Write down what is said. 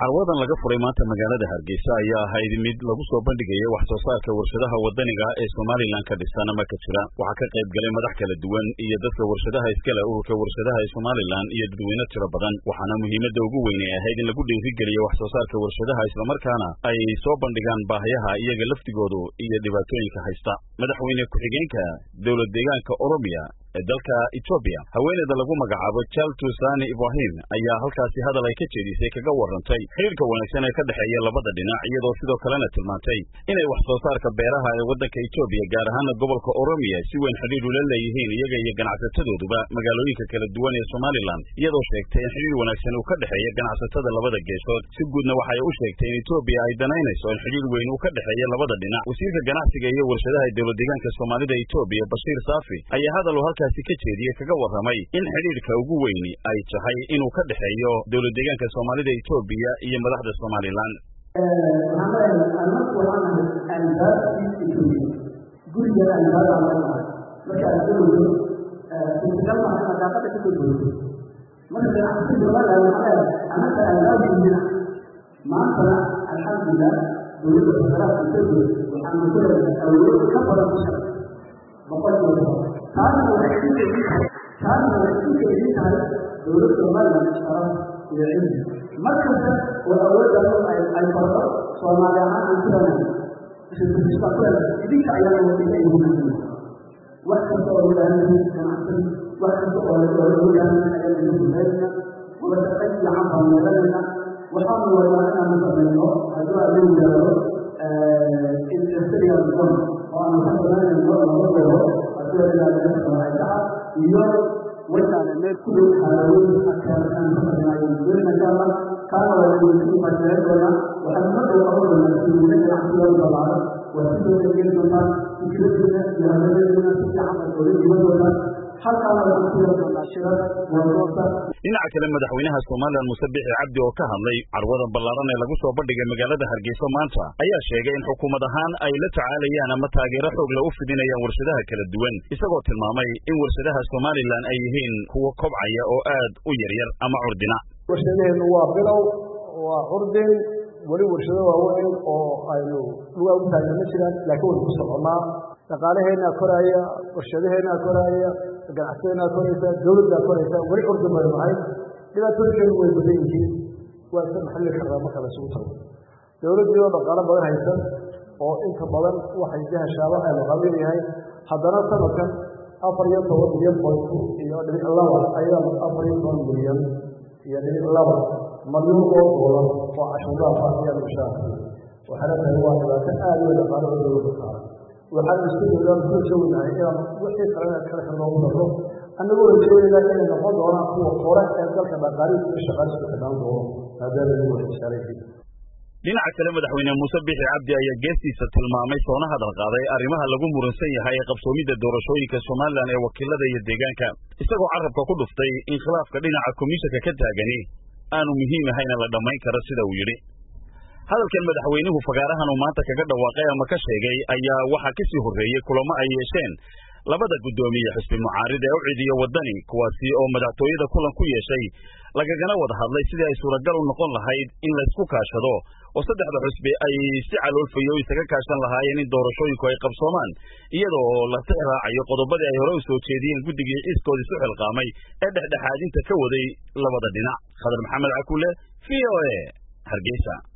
carwadan laga furay maanta magaalada hargeysa ayaa ahayd mid lagu soo bandhigaya wax soo saarka warshadaha wadaniga ee somalilan ka dhisan ama ka jira waxaa ka qayb galay madax kala duwan iyo dadka warshadaha iskale ururka warshadaha ee somalilan iyo dadweyne tiro badan waxaana muhiimadda ugu weyn ay ahayd in lagu dhiirigeliyo wax soo saarka warshadaha islamarkaana ay soo bandhigaan baahiyaha iyaga laftigoodu iyo dhibaatooyinka haysta madaxweyne ku-xigeenka dowlad deegaanka oromiya ee dalka etoobiya haweeneyda lagu magacaabo jaltu sani ibrahim ayaa halkaasi hadal ay ka jeedisay kaga warrantay xiriirka wanaagsan ee ka dhexeeya labada dhinac iyadoo sidoo kalena tilmaantay inay wax soo saarka beeraha ee waddanka etoobiya gaar ahaana gobolka oromiya si weyn xidhiir ula leeyihiin iyaga iyo ganacsatadooduba magaalooyinka kala duwan ee somalilan iyadoo sheegtay in xidhiir wanaagsan uu ka dhexeeya ganacsatada labada geesood si guudna waxay u sheegtay in etoobiya ay danaynayso in xidhiir weyn uu ka dhexeeya labada dhinac wasiirka ganacsiga iyo warshadaha ee dowlad deegaanka soomaalida etoobiya bashiir saafi ayaa hadal uu halkaasi ka jeediyey kaga warramay in xidhiirka ugu weyni ay tahay inuu ka dhexeeyo dowlad deegaanka soomaalida etoobiya iyo madaxda somalilan gurigeeda albaabaa leenahay marka aad galowdo suurtagal maaha inaad daaqada ka soo goyso marka ganacsi somaliland waxaa leedahay annaga albaabkiina maantana alxamdulilah dowladda federaalka etoobiya waxaanu ku leedahay awood ka badan bisha boqolkiiba taasna waxay ku keedin tahay taasna waxay ku keedin tahay dowladda somaliland sharaf iyo cilmi markasta oo awooddaas ay bardo soomaali ahaan aan ku leedahay idinka ayaa wasiila ay muhiimsan wax kasta oo ilaahay ganacsan wax kasta oo ilaahay ayaa lagu duleynaa wada shaqayn fiican baan yeelanayna waxaanu wadnaa inaanu samayno hadduu alla yidhaahdo industrial zone oo aanu ka samaynayno laba goro hadduu ilaahay samaacaha iyo waynaana meel ku dhow xaalawooyin akaan ka samaynayo doonayna kaana waa lagu mashareyn doonaa waxaanu ma dhow qaban doonaa suuliina ganacsigooda ballaaran waa sidoo kale geli doontaa fikradeena iyo hadalladeena si fiican baad oga dhiban doontaa halkaana waxaan ku yeelan doonaa shirada wardoorta dhinaca kale madaxweynaha somalilan muuse bixi cabdi oo ka hadlay carwada ballaaran ee lagu soo bandhigay magaalada hargeysa maanta ayaa sheegay in xukuumad ahaan ay la tacaalayaan ama taageero xoog la u fidinayaan warshadaha kala duwan isagoo tilmaamay in warshadaha somalilan ay yihiin kuwo kobcaya oo aad u yaryar ama curdina warshadaheennu waa bilow waa curdin weli warshado waaweyn oo aynu lugaa u taagna ma jiraan laakiin waynu ku soconnaa dhaqaalaheennaa koraaya warshadaheennaa koraaya ganacsadeennaa koraysa dowladdaa koraysa weli curdin baynu nahay dhibaatooyinkeenu way badan yihiin waa iska maxalli karraa marka la isugu tago dowladdii oo dhaqaalo badan haysan oo inta badan waxay dahashaaba ay laqabiil yahay haddana sanadkan afar iyo toban milyan point iyo dhibic laba ayaa afar iyo toban milyan iyo dhibic laba malyuun oo doolar oo cashuuraafa ayaa mushaarka waxaana tahay waa dhibaato aad u dhaqaalo oo dowladda saaran waxaan isku dowlaan ku jawinahay inaan wixii kalena kale ka loogu daro annagoo rajoonaynaa inay noqon doonaan kuwa hore ee dalka dhaqaalihiisa iyo shaqaalihiisa xidhaan doono maadaama iyagu wax saaran dhinaca kale madaxweyne muuse bixi cabdi ayaa geestiisa tilmaamay soona hadal qaaday arrimaha lagu muransan yahay ee qabsoomidda doorashooyinka somalilan ee wakiilada iyo deegaanka isagoo carabka ku dhuftay in khilaafka dhinaca komishanka ka taagani aanu muhiim ahayna la dhammayn karo sida uu yidhi hadalkan madaxweynuhu fagaarahan uu maanta kaga dhawaaqay ama ka sheegay ayaa waxaa ka sii horreeyey kulamo ay yeesheen labada guddoomiye xisbi mucaarid ee u cidiyo waddani kuwaasi oo madaxtooyada kulan ku yeeshay lagagana wada hadlay sidii ay suuragal u noqon lahayd in laysku kaashado oo saddexda xusbi ay si caloolfayo isaga kaashan lahaayeen in doorashooyinku ay qabsoomaan iyadoo la tix raacayo qodobadii ay hore u soo jeediyeen guddigii ciiskoodii isu xilqaamay ee dhexdhexaadinta ka waday labada dhinac khadar maxamed cakuule v o e hargeysa